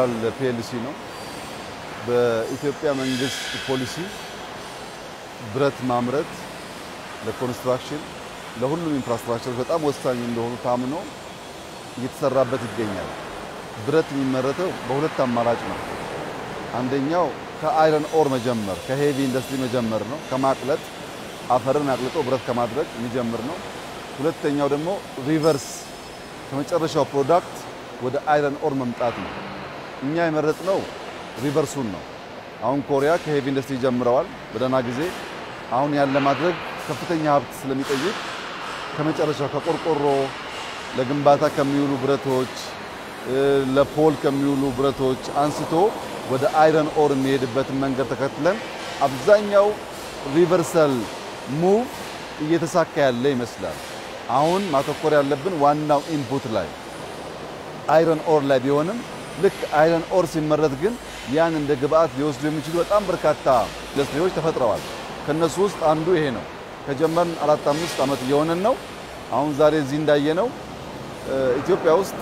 የሚባል ፒኤልሲ ነው። በኢትዮጵያ መንግስት ፖሊሲ ብረት ማምረት ለኮንስትራክሽን ለሁሉም ኢንፍራስትራክቸሮች በጣም ወሳኝ እንደሆኑ ታምኖ እየተሰራበት ይገኛል። ብረት የሚመረተው በሁለት አማራጭ ነው። አንደኛው ከአይረን ኦር መጀመር ከሄቪ ኢንዱስትሪ መጀመር ነው። ከማቅለጥ አፈርን አቅልጦ ብረት ከማድረግ የሚጀምር ነው። ሁለተኛው ደግሞ ሪቨርስ ከመጨረሻው ፕሮዳክት ወደ አይረን ኦር መምጣት ነው። እኛ የመረጥነው ሪቨርሱን ነው። አሁን ኮሪያ ከሄቪ ኢንዱስትሪ ጀምረዋል በደህና ጊዜ። አሁን ያን ለማድረግ ከፍተኛ ሀብት ስለሚጠይቅ ከመጨረሻው ከቆርቆሮ ለግንባታ ከሚውሉ ብረቶች፣ ለፖል ከሚውሉ ብረቶች አንስቶ ወደ አይረን ኦር የሚሄድበትን መንገድ ተከትለን አብዛኛው ሪቨርሳል ሙቭ እየተሳካ ያለ ይመስላል። አሁን ማተኮር ያለብን ዋናው ኢንፑት ላይ አይረን ኦር ላይ ቢሆንም ልክ አይረን ኦር ሲመረት ግን ያን እንደ ግብአት ሊወስዱ የሚችሉ በጣም በርካታ ኢንዱስትሪዎች ተፈጥረዋል። ከነሱ ውስጥ አንዱ ይሄ ነው። ከጀመርን አራት አምስት ዓመት እየሆነን ነው። አሁን ዛሬ እዚህ እንዳየነው ኢትዮጵያ ውስጥ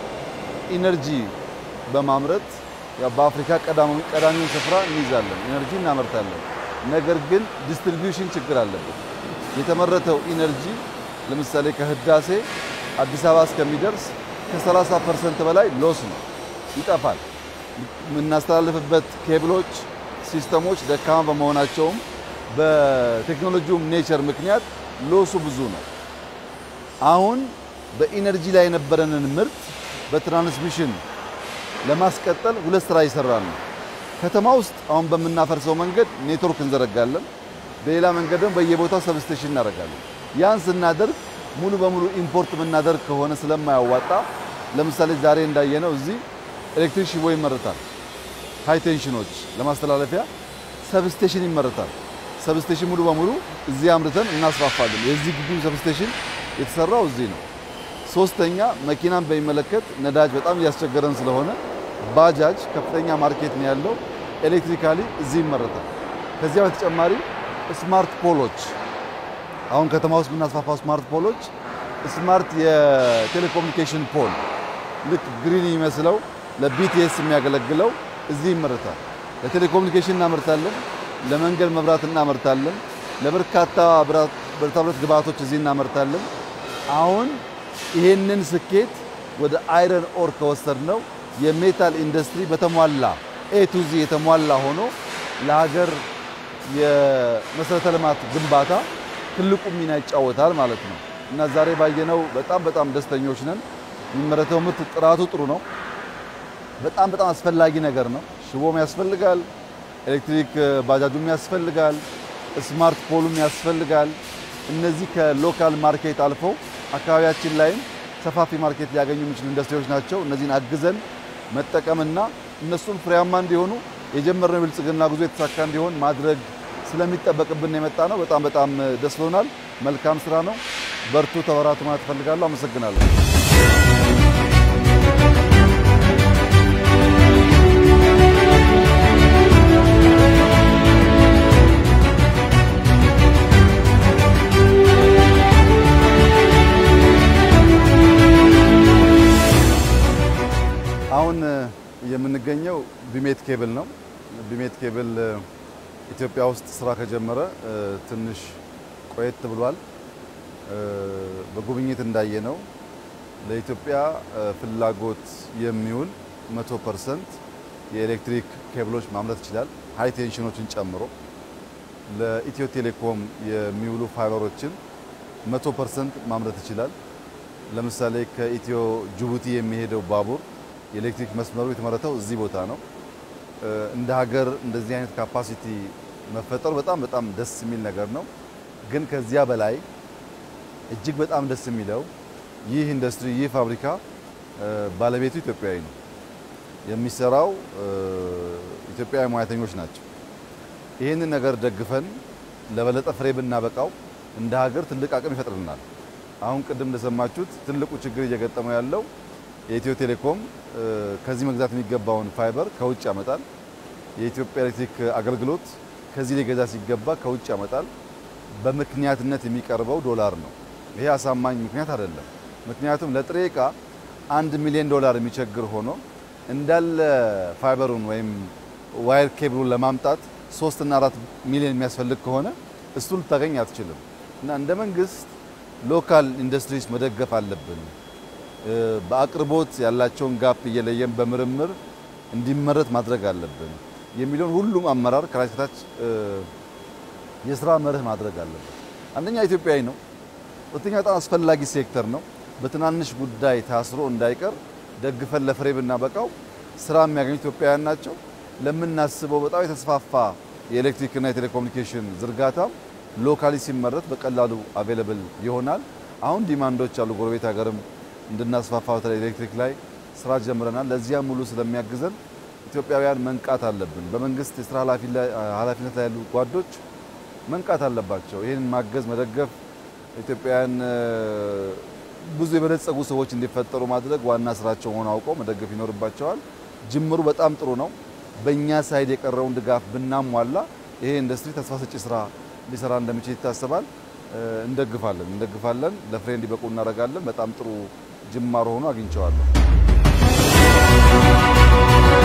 ኢነርጂ በማምረት በአፍሪካ ቀዳሚውን ስፍራ እንይዛለን። ኢነርጂ እናመርታለን። ነገር ግን ዲስትሪቢዩሽን ችግር አለበት። የተመረተው ኢነርጂ ለምሳሌ ከህዳሴ አዲስ አበባ እስከሚደርስ ከ30 ፐርሰንት በላይ ሎስ ነው፣ ይጠፋል። የምናስተላልፍበት ኬብሎች፣ ሲስተሞች ደካማ በመሆናቸውም በቴክኖሎጂውም ኔቸር ምክንያት ሎሱ ብዙ ነው። አሁን በኢነርጂ ላይ የነበረንን ምርት በትራንስሚሽን ለማስቀጠል ሁለት ስራ እየሰራን ነው። ከተማ ውስጥ አሁን በምናፈርሰው መንገድ ኔትወርክ እንዘረጋለን። በሌላ መንገድ ደግሞ በየቦታው ሰብስቴሽን እናደርጋለን። ያን ስናደርግ ሙሉ በሙሉ ኢምፖርት የምናደርግ ከሆነ ስለማያዋጣ ለምሳሌ ዛሬ እንዳየነው እዚህ ኤሌክትሪክ ሽቦ ይመረታል። ሃይ ቴንሽኖች ለማስተላለፊያ ሰብስቴሽን ይመረታል። ሰብስቴሽን ሙሉ በሙሉ እዚህ አምርተን እናስፋፋለን። የዚህ ግቢ ሰብስቴሽን የተሰራው እዚህ ነው። ሶስተኛ መኪናን በሚመለከት ነዳጅ በጣም እያስቸገረን ስለሆነ ባጃጅ ከፍተኛ ማርኬት ነው ያለው። ኤሌክትሪካሊ እዚህ ይመረታል። ከዚያ በተጨማሪ ስማርት ፖሎች አሁን ከተማ ውስጥ የምናስፋፋው ስማርት ፖሎች ስማርት የቴሌኮሙኒኬሽን ፖል ልክ ግሪን የሚመስለው ለቢቲኤስ የሚያገለግለው እዚህ ይመረታል። ለቴሌኮሙኒኬሽን እናመርታለን። ለመንገድ መብራት እናመርታለን። ለበርካታ ብረታ ብረት ግብአቶች እዚህ እናመርታለን። አሁን ይሄንን ስኬት ወደ አይረን ኦር ከወሰድነው የሜታል ኢንዱስትሪ በተሟላ ኤ ቱ ዚ የተሟላ ሆኖ ለሀገር የመሰረተ ልማት ግንባታ ትልቁ ሚና ይጫወታል ማለት ነው እና ዛሬ ባየነው በጣም በጣም ደስተኞች ነን። የሚመረተው ምርት ጥራቱ ጥሩ ነው። በጣም በጣም አስፈላጊ ነገር ነው። ሽቦም ያስፈልጋል፣ ኤሌክትሪክ ባጃጁም ያስፈልጋል፣ ስማርት ፖሉም ያስፈልጋል። እነዚህ ከሎካል ማርኬት አልፈው አካባቢያችን ላይም ሰፋፊ ማርኬት ሊያገኙ የሚችሉ ኢንዱስትሪዎች ናቸው። እነዚህን አግዘን መጠቀምና እነሱም ፍሬያማ እንዲሆኑ የጀመርነው የብልጽግና ጉዞ የተሳካ እንዲሆን ማድረግ ስለሚጠበቅብን የመጣ ነው። በጣም በጣም ደስ ብሎናል። መልካም ስራ ነው። በርቱ፣ ተበራቱ ማለት እፈልጋለሁ። አመሰግናለሁ። አሁን የምንገኘው ቢሜት ኬብል ነው። ቢሜት ኬብል ኢትዮጵያ ውስጥ ስራ ከጀመረ ትንሽ ቆየት ብሏል። በጉብኝት እንዳየነው ለኢትዮጵያ ፍላጎት የሚውል 100% የኤሌክትሪክ ኬብሎች ማምረት ይችላል፣ ሃይ ቴንሽኖችን ጨምሮ። ለኢትዮ ቴሌኮም የሚውሉ ፋይበሮችን 100% ማምረት ይችላል። ለምሳሌ ከኢትዮ ጅቡቲ የሚሄደው ባቡር የኤሌክትሪክ መስመሩ የተመረተው እዚህ ቦታ ነው። እንደ ሀገር እንደዚህ አይነት ካፓሲቲ መፈጠሩ በጣም በጣም ደስ የሚል ነገር ነው። ግን ከዚያ በላይ እጅግ በጣም ደስ የሚለው ይህ ኢንዱስትሪ ይህ ፋብሪካ ባለቤቱ ኢትዮጵያዊ ነው። የሚሰራው ኢትዮጵያዊ ሙያተኞች ናቸው። ይህንን ነገር ደግፈን ለበለጠ ፍሬ ብናበቃው እንደ ሀገር ትልቅ አቅም ይፈጥርልናል። አሁን ቅድም እንደሰማችሁት ትልቁ ችግር እየገጠመው ያለው የኢትዮ ቴሌኮም ከዚህ መግዛት የሚገባውን ፋይበር ከውጭ ያመጣል። የኢትዮጵያ ኤሌክትሪክ አገልግሎት ከዚህ ሊገዛ ሲገባ ከውጭ ያመጣል። በምክንያትነት የሚቀርበው ዶላር ነው። ይሄ አሳማኝ ምክንያት አይደለም። ምክንያቱም ለጥሬ ዕቃ አንድ ሚሊዮን ዶላር የሚቸግር ሆኖ እንዳለ ፋይበሩን ወይም ዋይር ኬብሉን ለማምጣት ሶስት እና አራት ሚሊዮን የሚያስፈልግ ከሆነ እሱ ልታገኝ አትችልም። እና እንደ መንግስት ሎካል ኢንዱስትሪስ መደገፍ አለብን። በአቅርቦት ያላቸውን ጋፕ እየለየን በምርምር እንዲመረት ማድረግ አለብን የሚለውን ሁሉም አመራር ከላይ እስከታች የስራ መርህ ማድረግ አለብን። አንደኛ ኢትዮጵያዊ ነው። ሁለተኛ በጣም አስፈላጊ ሴክተር ነው። በትናንሽ ጉዳይ ታስሮ እንዳይቀር ደግፈን ለፍሬ ብናበቃው ስራ የሚያገኙ ኢትዮጵያውያን ናቸው። ለምናስበው በጣም የተስፋፋ የኤሌክትሪክና የቴሌኮሙኒኬሽን ዝርጋታ ሎካሊ ሲመረት በቀላሉ አቬለብል ይሆናል። አሁን ዲማንዶች አሉ። ጎረቤት ሀገርም እንድናስፋፋ በተለይ ኤሌክትሪክ ላይ ስራ ጀምረናል። ለዚያ ሙሉ ስለሚያግዘን ኢትዮጵያውያን መንቃት አለብን። በመንግስት የስራ ኃላፊነት ላይ ያሉ ጓዶች መንቃት አለባቸው። ይህን ማገዝ መደገፍ ኢትዮጵያውያን ብዙ የበለጸጉ ሰዎች እንዲፈጠሩ ማድረግ ዋና ስራቸው ሆኖ አውቀው መደገፍ ይኖርባቸዋል። ጅምሩ በጣም ጥሩ ነው። በእኛ ሳይድ የቀረውን ድጋፍ ብናሟላ ይሄ ኢንዱስትሪ ተስፋ ሰጪ ስራ ሊሰራ እንደሚችል ይታሰባል። እንደግፋለን እንደግፋለን። ለፍሬ እንዲበቁ እናደርጋለን። በጣም ጥሩ ጅማሮ ሆኖ አግኝቸዋለሁ።